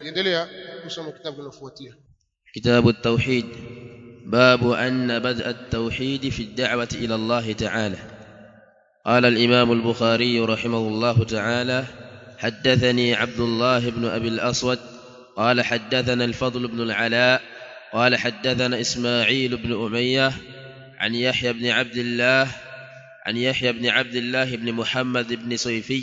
endelea kusoma kitabu kinachofuatia كتاب التوحيد باب أن بدء التوحيد في الدعوة إلى الله تعالى قال الإمام البخاري رحمه الله تعالى حدثني عبد الله بن أبي الأسود قال حدثنا الفضل بن العلاء قال حدثنا إسماعيل بن أمية عن يحيى بن عبد الله عن يحيى بن عبد الله بن محمد بن صيفي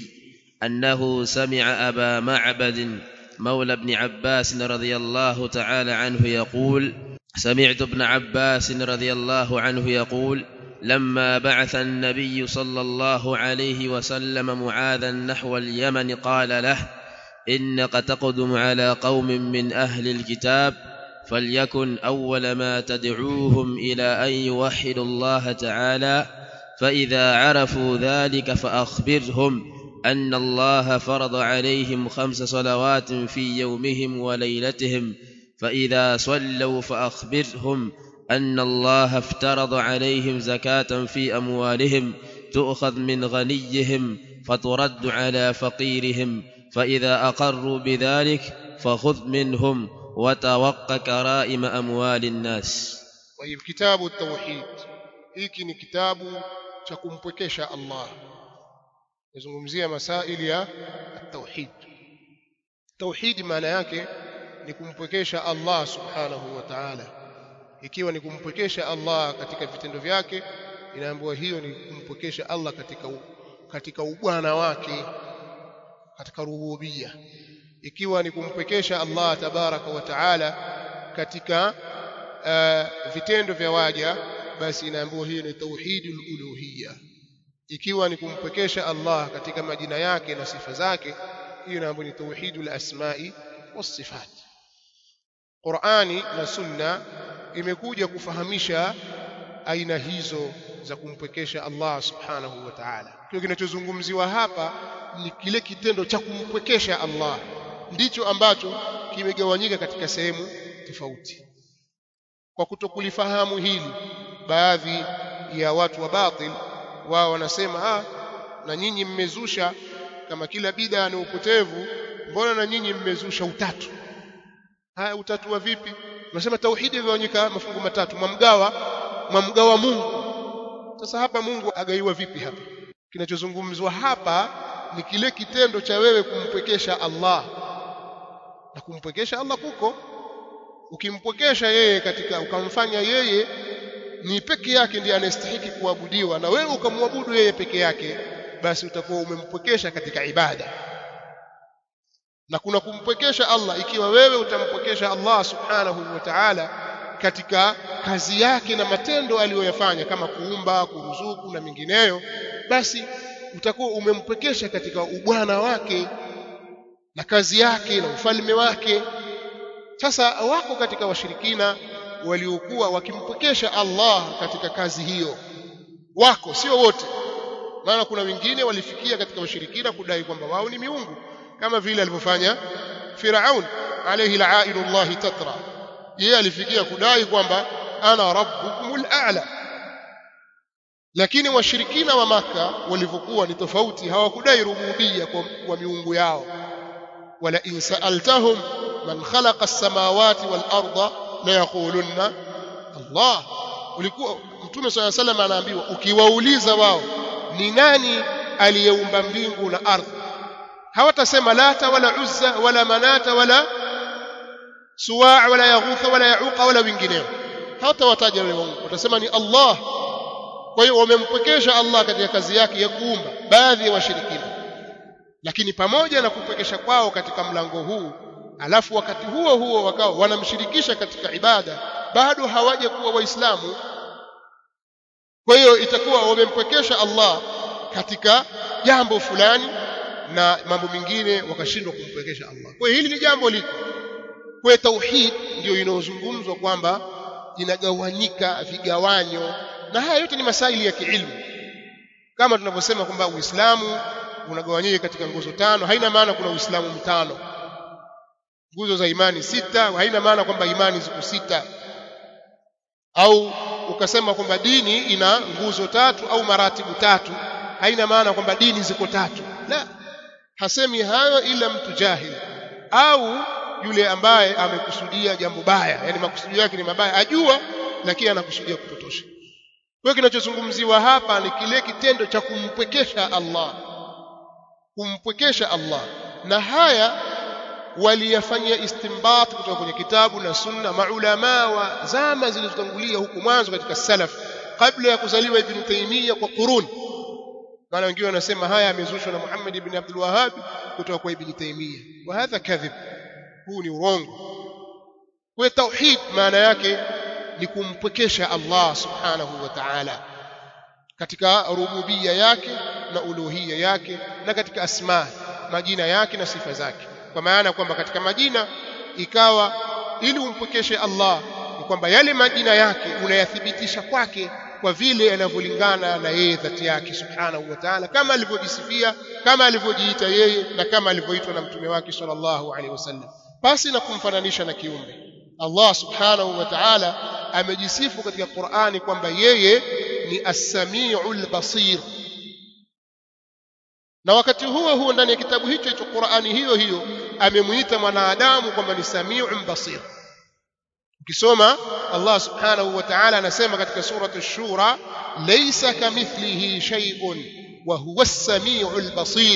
أنه سمع أبا معبد مولى ابن عباس رضي الله تعالى عنه يقول سمعت ابن عباس رضي الله عنه يقول لما بعث النبي صلى الله عليه وسلم معاذا نحو اليمن قال له انك تقدم على قوم من اهل الكتاب فليكن اول ما تدعوهم الى ان يوحدوا الله تعالى فاذا عرفوا ذلك فاخبرهم ان الله فرض عليهم خمس صلوات في يومهم وليلتهم فاذا صلوا فاخبرهم ان الله افترض عليهم زكاه في اموالهم تؤخذ من غنيهم فترد على فقيرهم فاذا اقروا بذلك فخذ منهم وتوق كرائم اموال الناس طيب kitabu tauhid hiki ni kitabu cha kumpwekesha Allah nazungumzia masaili ya tauhid tauhid maana yake ni kumpwekesha Allah subhanahu wa ta'ala ikiwa ni kumpwekesha Allah katika vitendo vyake inaambiwa hiyo ni kumpwekesha Allah katika u, katika ubwana wake katika rububia ikiwa ni kumpwekesha Allah tabaraka wa taala katika uh, vitendo vya waja basi inaambiwa hiyo ni tauhidul uluhiyya ikiwa ni kumpwekesha Allah katika majina yake na sifa zake hiyo inaambiwa ni tauhidul asma'i was sifat Qur'ani na Sunna imekuja kufahamisha aina hizo za kumpwekesha Allah subhanahu wa ta'ala. Kile kinachozungumziwa hapa ni kile kitendo cha kumpwekesha Allah, ndicho ambacho kimegawanyika katika sehemu tofauti. Kwa kutokulifahamu hili, baadhi ya watu wa batil wao wanasema ah, na nyinyi mmezusha kama kila bid'a ni upotevu, mbona na nyinyi mmezusha utatu? Haya, utatu wa vipi? Unasema tauhidi imegawanyika mafungu matatu, mwamgawa mwamgawa Mungu. Sasa hapa Mungu agaiwa vipi hapa? Kinachozungumzwa hapa ni kile kitendo cha wewe kumpwekesha Allah, na kumpwekesha Allah kuko ukimpwekesha yeye katika ukamfanya yeye ni peke yake ndiye anastahiki kuabudiwa, na wewe ukamwabudu yeye peke yake, basi utakuwa umempwekesha katika ibada na kuna kumpwekesha Allah ikiwa wewe utampwekesha Allah subhanahu wa ta'ala katika kazi yake na matendo aliyoyafanya kama kuumba, kuruzuku na mingineyo, basi utakuwa umempwekesha katika ubwana wake na kazi yake na ufalme wake. Sasa wako katika washirikina waliokuwa wakimpwekesha Allah katika kazi hiyo, wako sio wote, maana kuna wengine walifikia katika washirikina kudai kwamba wao ni miungu kama vile alivyofanya Firaun alayhi la'ainullahi tatra yeye alifikia kudai kwamba ana rabbukumul a'la lakini washirikina wa maka walivyokuwa ni tofauti hawakudai rububia kwa, kwa miungu yao wala in sa'altahum man khalaqa as-samawati wal arda la yaqulunna Allah ulikuwa mtume swalla salam anaambiwa ukiwauliza wao ni nani aliyeumba mbingu na ardhi hawatasema lata wala uzza wala manata wala suwa wala yaghutha wala yauqa wala wengineo hawatawataja wale Mungu watasema ni Allah kwa hiyo wamempwekesha Allah katika kazi yake ya kuumba baadhi ya washirikina lakini pamoja na kupwekesha kwao katika mlango huu alafu wakati huo huo wakawa wanamshirikisha katika ibada bado hawaja kuwa waislamu kwa hiyo itakuwa wamempwekesha Allah katika jambo fulani na mambo mengine wakashindwa kumpwekesha Allah. Kwa hiyo hili ni jambo liko. Kwa tauhid ndio inayozungumzwa kwamba inagawanyika vigawanyo na haya yote ni masaili ya kiilmu. Kama tunavyosema kwamba Uislamu unagawanyika katika nguzo tano, haina maana kuna Uislamu mtano. Nguzo za imani sita, haina maana kwamba imani ziko sita. Au ukasema kwamba dini ina nguzo tatu au maratibu tatu, haina maana kwamba dini ziko tatu. La, hasemi hayo ila mtu jahil au yule ambaye amekusudia jambo baya yani makusudio yake ni mabaya ajua lakini anakusudia kupotosha kwa kinachozungumziwa hapa ni kile kitendo cha kumpwekesha Allah kumpwekesha Allah na haya waliyafanyia istinbat kutoka kwenye kitabu na sunna maulama wa zama zilizotangulia huku mwanzo katika salaf kabla ya kuzaliwa ibn Taymiyyah kwa qurun maana wengine wanasema haya yamezushwa na Muhammad ibn Abdul Wahhab kutoka kwa ibn Taymiyyah wa hadha kadhib huu ni urongo kwa tauhid maana yake ni kumpwekesha Allah subhanahu wa ta'ala katika rububia yake na uluhia yake na katika asma majina yake na sifa zake kwa maana kwamba katika majina ikawa ili umpwekeshe Allah ni kwamba yale majina yake unayathibitisha kwake kwa vile yanavyolingana na yeye dhati yake subhanahu wa ta'ala kama alivyojisifia kama alivyojiita yeye na kama alivyoitwa na mtume wake sallallahu alaihi wasallam basi na kumfananisha na kiumbe Allah subhanahu wa ta'ala amejisifu katika Qur'ani kwamba yeye ni as-sami'ul basir na wakati huo huo ndani ya kitabu hicho hicho Qur'ani hiyo hiyo amemuita mwanadamu kwamba ni sami'un basir ukisoma Allah subhanahu wa ta'ala anasema katika suratu ash-shura laysa kamithlihi shay'un wa huwa as-sami'ul basir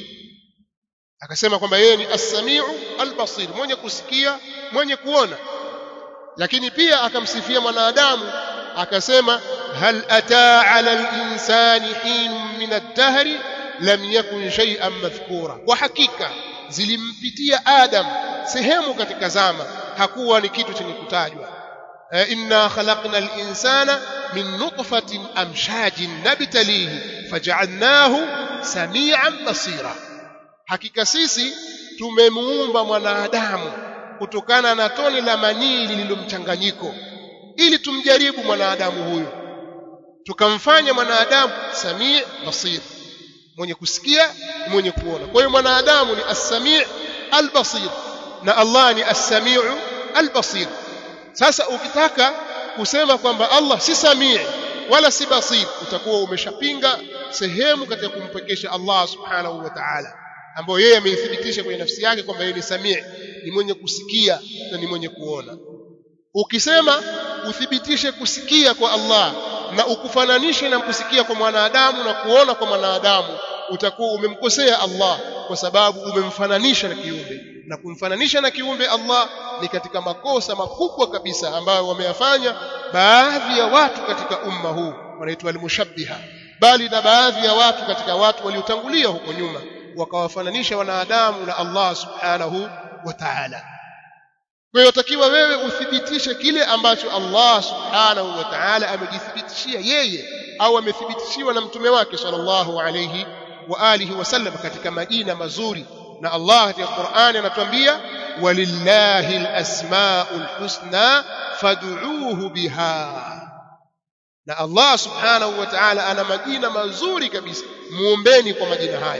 akasema kwamba yeye ni as-sami'u al-basir mwenye kusikia mwenye kuona lakini pia akamsifia mwanadamu akasema hal ataa 'ala al-insani hinun min ad-dahri lam yakun shay'an madhkura kwa hakika zilimpitia adam sehemu katika zama hakuwa ni kitu chenye kutajwa inna khalaqna al-insana min nutfatin amshajin nabtalihi faj'alnahu samian basira hakika sisi tumemuumba mwanadamu kutokana na tone la manii lililomchanganyiko ili tumjaribu mwanadamu huyo tukamfanya mwanadamu samii basir mwenye kusikia mwenye kuona kwa hiyo mwanadamu ni as-sami' al-basir na Allah ni as-sami'u al-basir sasa ukitaka kusema kwamba Allah si samii wala si basir utakuwa umeshapinga sehemu katika kumpekesha Allah subhanahu wa ta'ala ambayo yeye ameithibitisha kwenye nafsi yake kwamba yeye ni samii ni mwenye kusikia na ni mwenye kuona ukisema uthibitishe kusikia kwa Allah na ukufananishe na kusikia kwa mwanadamu na kuona kwa mwanadamu utakuwa umemkosea Allah kwa sababu umemfananisha na kiumbe na kumfananisha na kiumbe Allah ni katika makosa makubwa kabisa ambayo wameyafanya baadhi ya watu katika umma huu wanaitwa al-mushabbiha bali na baadhi ya watu katika watu waliotangulia huko nyuma wakawafananisha wanadamu na Allah subhanahu wa ta'ala kwa hiyo takiwa wewe uthibitishe kile ambacho Allah subhanahu wa ta'ala amejithibitishia yeye au amethibitishiwa na mtume wake sallallahu alayhi wa alihi wasallam katika majina mazuri na Allah katika Qur'ani anatuambia walillahi alasmaul husna fad'uuhu biha na Allah subhanahu wa ta'ala ana majina mazuri kabisa muombeni kwa majina haya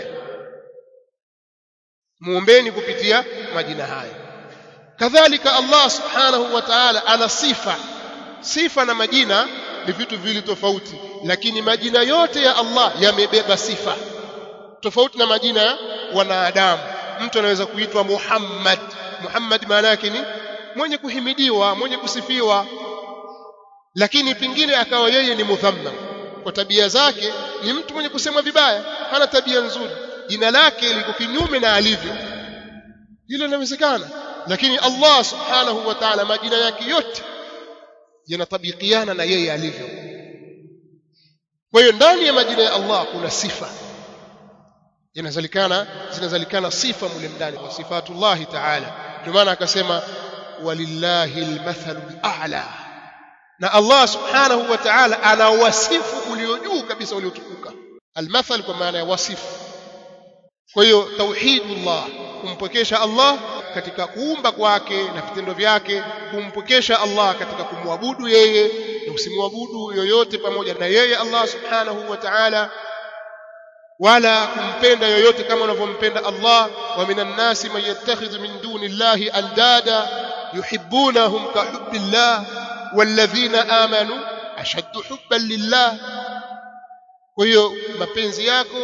muombeni kupitia majina haya kadhalika Allah subhanahu wa ta'ala ana sifa sifa na majina ni vitu viwili tofauti lakini majina yote ya Allah yamebeba sifa tofauti na majina ya wanadamu mtu anaweza kuitwa Muhammad Muhammad maana yake ni mwenye kuhimidiwa mwenye kusifiwa lakini pingine akawa yeye ni mudhammam kwa tabia zake ni mtu mwenye kusemwa vibaya hana tabia nzuri jina lake liko kinyume na alivyo hilo linawezekana lakini Allah subhanahu wa ta'ala majina yake yote yanatabikiana na yeye alivyo kwa hiyo ndani ya majina ya Allah kuna sifa yanazalikana zinazalikana sifa mule ndani kwa sifatullah ta'ala ndio maana akasema walillahi almathalu a'la na Allah subhanahu wa ta'ala ana wasifu ulio juu kabisa uliotukuka almathal kwa maana ya wasifu kwa hiyo tauhidullah kumpokesha Allah katika kuumba kwake na vitendo vyake kumpokesha Allah katika kumwabudu yeye na usimwabudu yoyote pamoja na yeye Allah subhanahu wa ta'ala wala kumpenda yoyote kama unavyompenda Allah wa minan nasi man yattakhidhu min duni llahi andada yuhibbunahum ka hubbillah walladhina amanu ashaddu hubban lillah kwa hiyo mapenzi yako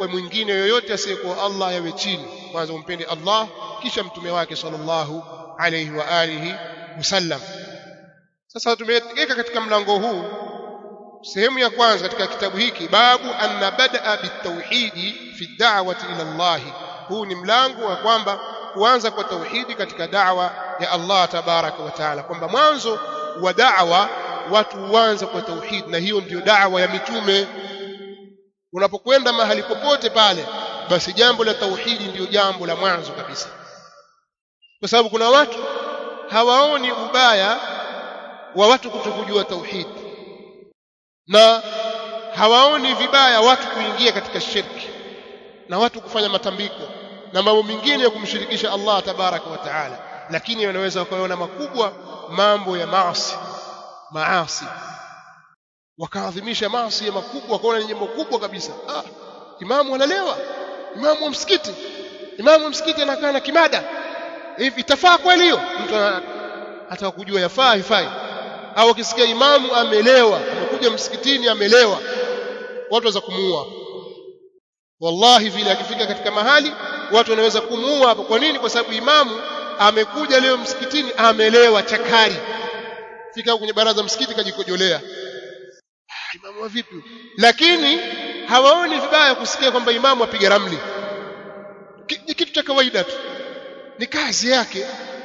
kwa mwingine yoyote asiyekuwa Allah yawe chini kwanza umpende Allah kisha mtume wake sallallahu alayhi wa alihi wasallam sasa tumeweka katika mlango huu sehemu ya kwanza katika kitabu hiki babu anna badaa bitauhidi fi da'wati ila Allah huu ni mlango wa kwamba kuanza kwa tauhidi katika da'wa ya Allah tabaraka wa taala kwamba mwanzo wa da'wa watu huanza kwa tauhid na hiyo ndiyo da'wa ya mitume unapokwenda mahali popote pale basi jambo la tauhidi ndiyo jambo la mwanzo kabisa kwa sababu kuna watu hawaoni ubaya wa watu kutokujua tauhid na hawaoni vibaya watu kuingia katika shirki na watu kufanya matambiko na mambo mengine ya kumshirikisha Allah tabaraka wa taala lakini wanaweza wakaona makubwa mambo ya maasi maasi wakaadhimisha maasi ya makubwa wakaona ni jambo kubwa kabisa ah imamu analewa imamu wa msikiti imamu wa msikiti anakaa na kimada hivi itafaa kweli hiyo mtu hata kujua yafaa ifai au ukisikia imamu amelewa amekuja msikitini amelewa watu waweza kumuua wallahi vile akifika katika mahali watu wanaweza kumuua hapo kwa nini kwa sababu imamu amekuja leo msikitini amelewa chakari fika kwenye baraza msikiti kajikojolea ah, imamu wa vipi lakini hawaoni vibaya kusikia kwamba imamu apiga ramli ni kitu cha kawaida tu ni kazi yake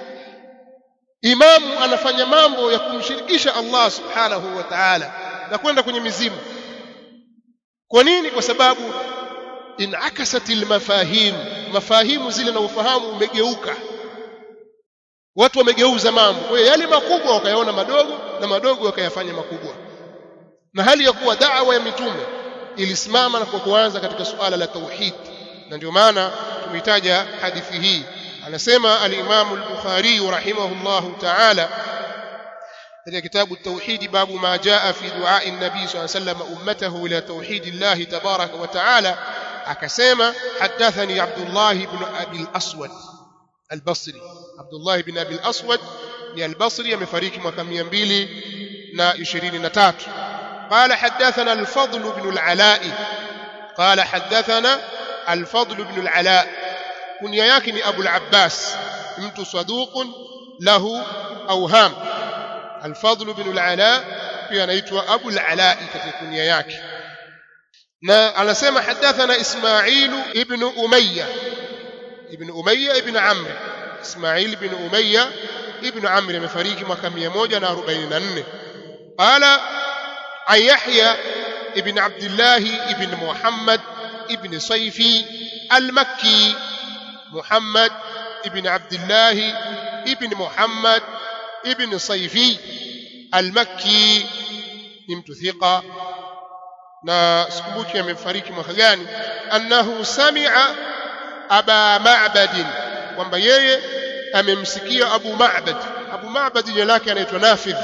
imamu anafanya mambo ya kumshirikisha Allah subhanahu wa ta'ala na kwenda kwenye mizimu kwa nini kwa sababu inakasatil mafahim mafahimu zile na ufahamu umegeuka watu wamegeuza mambo kwa hiyo yale makubwa wakayaona madogo na madogo wakayafanya makubwa na hali ya kuwa da'wa ya mitume ilisimama na kwa kuanza katika suala la tauhid na ndio maana tumeitaja hadithi hii anasema al-Imam al-Bukhari rahimahullahu ta'ala katika kitabu at-Tauhid babu ma jaa fi du'a an-nabi sallallahu alayhi wasallam ummatahu ila tauhid Allah tabaraka wa ta'ala akasema hadathani Abdullah ibn Abi al-Aswad al-Basri Abdullah ibn Abi al-Aswad ni al-Basri amefariki mwaka 223 قال حدثنا الفضل بن العلاء قال حدثنا الفضل بن العلاء كنيا yake ni Abu al-Abbas mtu saduq lahu awham al-Fadl ibn al-Ala pia anaitwa Abu al-Ala katika kunia yake na anasema hadathana Ismail ibn Umayya ibn Umayya ibn Amr Ismail ibn Umayya ibn Amr amefariki mwaka 144 qala an Yahya ibn Abdullah ibn Muhammad ibn Sayfi al-Makki محمد ابن عبد الله ابن محمد ابن صيفي المكي نمت ثقة na sikumbuki amefariki mwaka gani annahu sami'a aba ma'bad kwamba yeye amemsikia abu ma'bad abu ma'bad jina lake anaitwa nafidh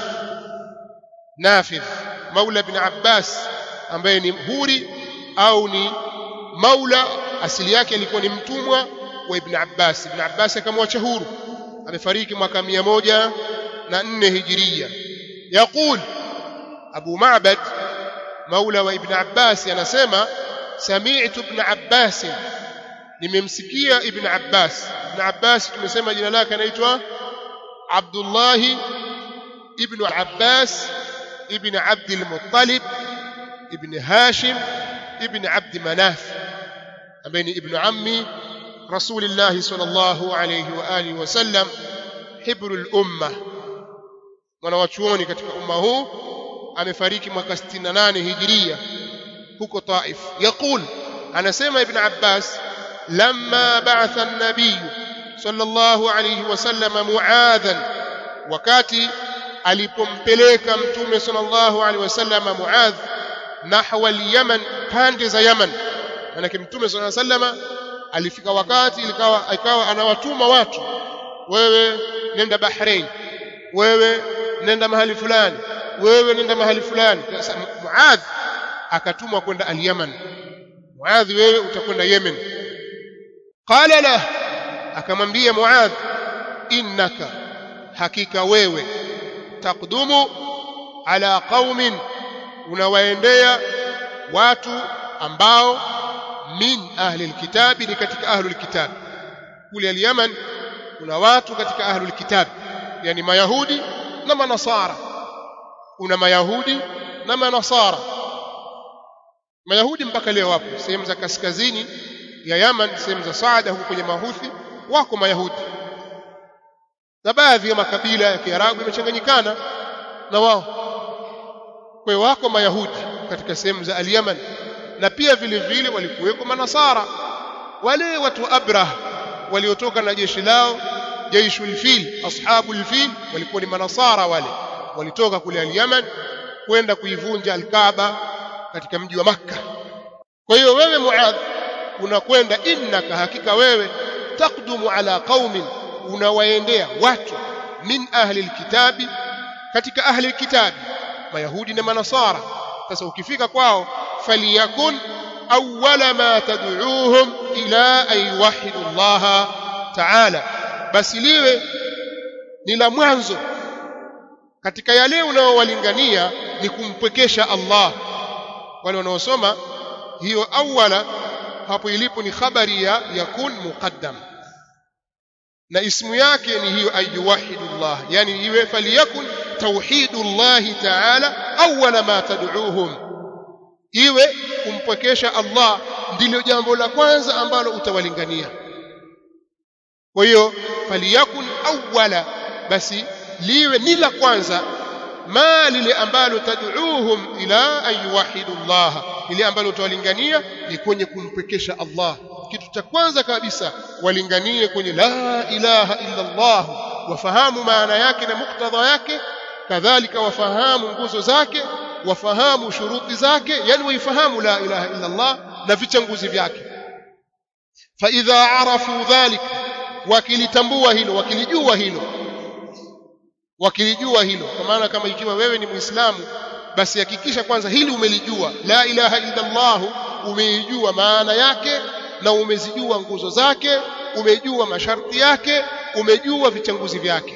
nafidh maula ibn abbas ambaye ni huri au ni maula asili yake alikuwa ni mtumwa wa Ibn Abbas Ibn Abbas akamwacha huru amefariki mwaka mia moja na nne hijiria yaqul Abu Ma'bad maula wa Ibn Abbas anasema sami'tu Ibn Abbas nimemsikia Ibn Abbas Ibn Abbas tumesema jina lake anaitwa Abdullah ibn Abbas ibn Abd al-Muttalib ibn Hashim ibn Abd Manaf ambaye ni ibn ammi رسول الله صلى الله عليه وآله وسلم حبر الأمة mwanawachuoni katika umma huu amefariki mwaka 68 hijiria huko Taif yaqul anasema ibn Abbas lamma ba'atha an-nabiy sallallahu alayhi wasallam muadhan wakati alipompeleka mtume sallallahu alayhi wasallam muadh nahwa al-yaman pande za yaman maana mtume sallallahu alayhi wasallam alifika wakati ilikawa ikawa anawatuma watu wewe nenda Bahrain wewe nenda mahali fulani wewe nenda mahali fulani sasa Muadh akatumwa kwenda al-Yaman Muadh wewe utakwenda Yemen qala la akamwambia Muadh innaka hakika wewe takdumu ala qaumin unawaendea watu ambao min ahli alkitabi ni katika ahli alkitab kule al-Yaman kuna watu katika ahli alkitab yani mayahudi na manasara kuna mayahudi na manasara mayahudi mpaka leo wapo sehemu za kaskazini ya Yaman sehemu za Saada huko kwenye mahuthi wako mayahudi na baadhi ya makabila ya Kiarabu yamechanganyikana na wao kwa hiyo wako mayahudi katika sehemu za al-Yaman na pia vile vile walikuweko manasara wale watu Abrah waliotoka na jeshi lao jaishul fil ashabul fil walikuwa ni manasara wale walitoka kule al-Yaman kwenda kuivunja al-Kaaba katika mji wa Makka kwa hiyo wewe Muadh unakwenda innaka hakika wewe taqdumu ala qaumin unawaendea watu min ahli alkitabi katika ahli alkitabi mayahudi na manasara sasa ukifika kwao faliyakun awwala ma tad'uuhum ila an yuwahhidu Allah ta'ala basi liwe ni la mwanzo katika yale unaowalingania ni kumpwekesha Allah wale wanaosoma hiyo awwala hapo ilipo ni khabari ya yakun muqaddam na ismu yake ni hiyo ayuwahidullah yani iwe faliyakun tauhidullah ta'ala awwala ma tad'uuhum iwe kumpwekesha Allah ndilo jambo la kwanza ambalo utawalingania kwa hiyo faliyakun awwala basi liwe ni la kwanza ma lile ambalo tad'uuhum ila an yuwahidu Allah lile ambalo utawalingania ni kwenye kumpekesha Allah kitu cha kwanza kabisa walinganie kwenye la ilaha illa Allah wafahamu maana yake na muktadha yake kadhalika wafahamu nguzo zake wafahamu shuruti zake yani waifahamu la ilaha illa Allah na vichanguzi vyake fa idha arafu dhalik wakilitambua hilo wakilijua hilo wakilijua hilo kwa maana kama ikiwa wewe ni muislamu basi hakikisha kwanza hili umelijua la ilaha illa Allah umeijua maana yake na umezijua nguzo zake umejua masharti yake umejua vichanguzi vyake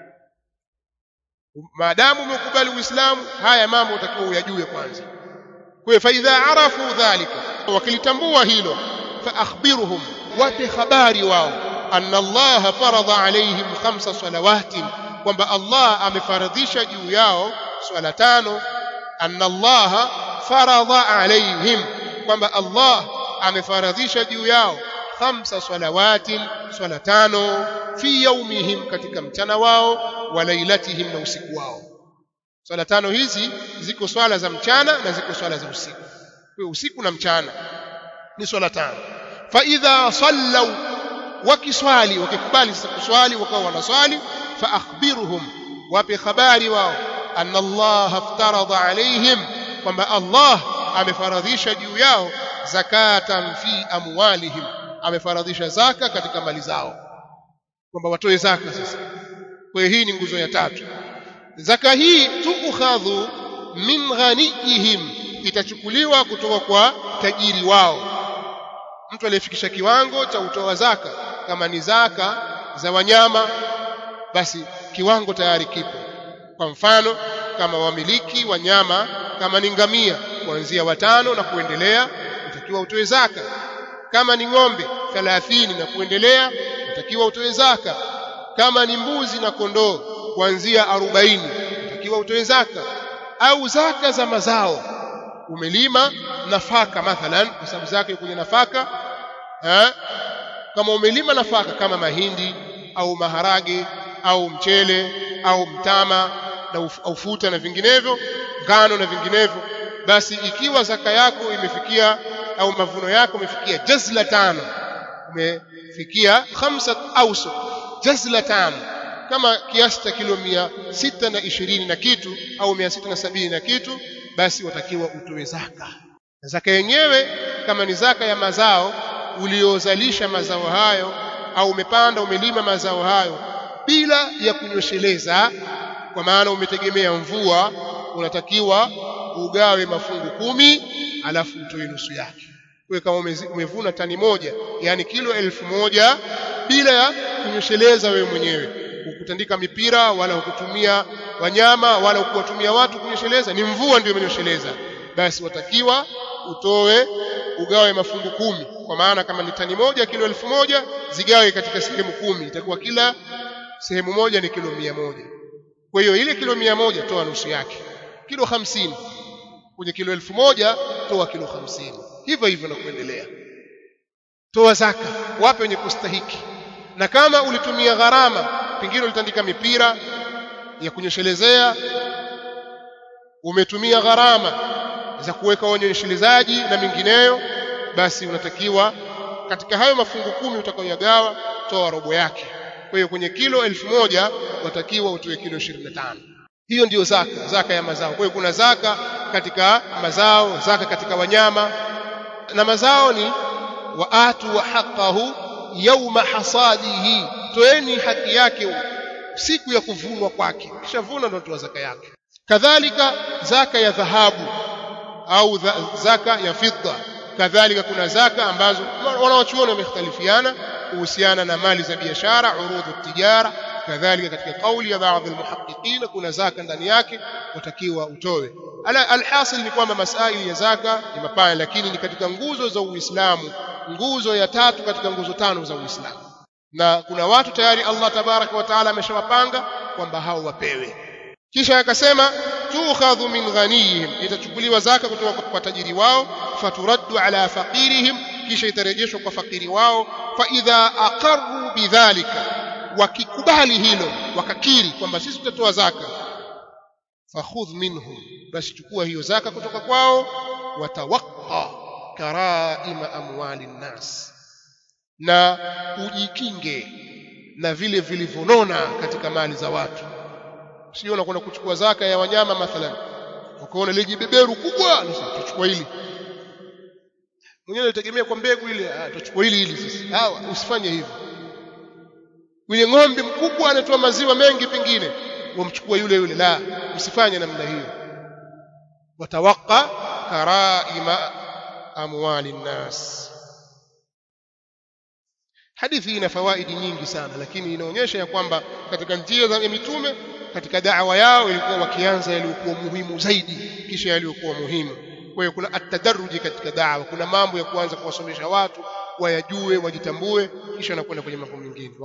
maadamu umekubali uislamu haya mambo utakiwa uyajue kwanza kwa hiyo faidha arafu dhalika wakilitambua hilo fa akhbiruhum wape habari wao anna allaha faradha alaihim khamsa salawatin kwamba Allah amefaradhisha juu yao swala tano anna Allah faradha alaihim kwamba Allah amefaradhisha juu yao khamsa salawatin swala tano fi yaumihim katika mchana wao wa lailatihim na usiku wao swala tano hizi ziko swala za mchana na ziko swala za usiku kwa usiku na mchana ni swala tano fa idha sallau wakiswali wakikubali sasa kuswali wakawa wanaswali fa akhbirhum wape habari wao anna Allah aftaradha alaihim kwamba Allah amefaradhisha juu yao zakatan fi amwalihim amefaradhisha zaka katika mali zao kwamba watoe zaka sasa kwa hiyo hii ni nguzo ya tatu zaka hii tuukhadhu min ghaniyihim itachukuliwa kutoka kwa tajiri wao mtu aliyefikisha kiwango cha utoa zaka kama ni zaka za wanyama basi kiwango tayari kipo kwa mfano kama wamiliki wanyama kama ni ngamia kuanzia watano na kuendelea utakiwa utoe zaka kama ni ng'ombe 30 na kuendelea utakiwa utoe zaka kama ni mbuzi na kondoo kuanzia 40 utakiwa utoe zaka au zaka za mazao umelima nafaka mathalan kwa sababu zake kwenye nafaka eh? kama umelima nafaka kama mahindi au maharage au mchele au mtama na uf, ufuta na vinginevyo ngano na vinginevyo basi ikiwa zaka yako imefikia au mavuno yako imefikia jazla tano umefikia khamsa ausu jazla tano kama kiasi cha kilo mia sita na ishirini na kitu au mia sita na sabini na kitu basi watakiwa utoe zaka zaka yenyewe kama ni zaka ya mazao uliozalisha mazao hayo au umepanda umelima mazao hayo bila ya kunyosheleza kwa maana umetegemea mvua unatakiwa ugawe mafungu kumi alafu utoe nusu yake wewe kama umevuna tani moja yani kilo elfu moja bila ya kunyosheleza wewe mwenyewe ukutandika mipira wala ukutumia wanyama wala ukuwatumia watu kunyosheleza ni mvua ndio imenyosheleza basi watakiwa utoe ugawe mafungu kumi kwa maana kama ni tani moja kilo elfu moja zigawe katika sehemu kumi itakuwa kila sehemu moja ni kilo mia moja kwa hiyo ile kilo mia moja toa nusu yake kilo hamsini kwenye kilo elfu moja toa kilo hamsini hivyo hivyo na kuendelea toa zaka wape wenye kustahiki na kama ulitumia gharama pengine ulitandika mipira ya kunyeshelezea umetumia gharama za kuweka wanyeshelezaji na mingineyo basi unatakiwa katika hayo mafungu kumi utakayoyagawa toa robo yake kwa hiyo kwenye kilo elfu moja watakiwa utoe kilo 25 hiyo ndiyo zaka zaka ya mazao kwa hiyo kuna zaka katika mazao zaka katika wanyama na mazao ni waatu wa haqqahu yauma hasadihi toeni haki yake siku ya kuvunwa kwake kisha vuna ndio toa zaka yake kadhalika zaka ya dhahabu au zaka ya fidda kadhalika kuna zaka ambazo wanawachuoni wamekhtalifiana kuhusiana na mali za biashara urudhu tijara kadhalika katika kauli ya baadhi almuhaqqiqin kuna zaka ndani yake watakiwa utoe alhasil ni kwamba masaili ya zaka ni mapana lakini ni katika nguzo za Uislamu nguzo ya tatu katika nguzo tano za Uislamu na kuna watu tayari Allah tabaraka wa taala ameshawapanga kwamba hao wapewe kisha akasema tukhadhu min ghaniyihim itachukuliwa zaka kutoka kwa tajiri wao faturaddu ala faqirihim kisha itarejeshwa kwa fakiri wao fa idha aqarru bidhalika wakikubali hilo wakakiri kwamba sisi tutatoa zaka fakhudh minhum basi chukua hiyo zaka kutoka kwao watawaqqa karaima amwali nnas na ujikinge na vile vilivyonona katika mali za watu sio unakwenda kuchukua zaka ya wanyama mathalan ukaona ile jibeberu kubwa sasa tuchukua hili mwenyewe alitegemea kwa mbegu ile ah tuchukua hili hili sasa hawa usifanye hivyo yule ng'ombe mkubwa anatoa maziwa mengi pengine wamchukua yule yule la msifanye namna hiyo watawaqa karaima amwali nnas hadithi ina fawaidi nyingi sana lakini inaonyesha ya kwamba katika njia za mitume katika da'wa yao ilikuwa wakianza yaliyokuwa muhimu zaidi kisha yaliyokuwa muhimu kwa hiyo kuna atadaruji katika da'wa kuna mambo ya kuanza kuwasomesha watu wayajue wajitambue kisha wanakwenda kwenye mambo mengine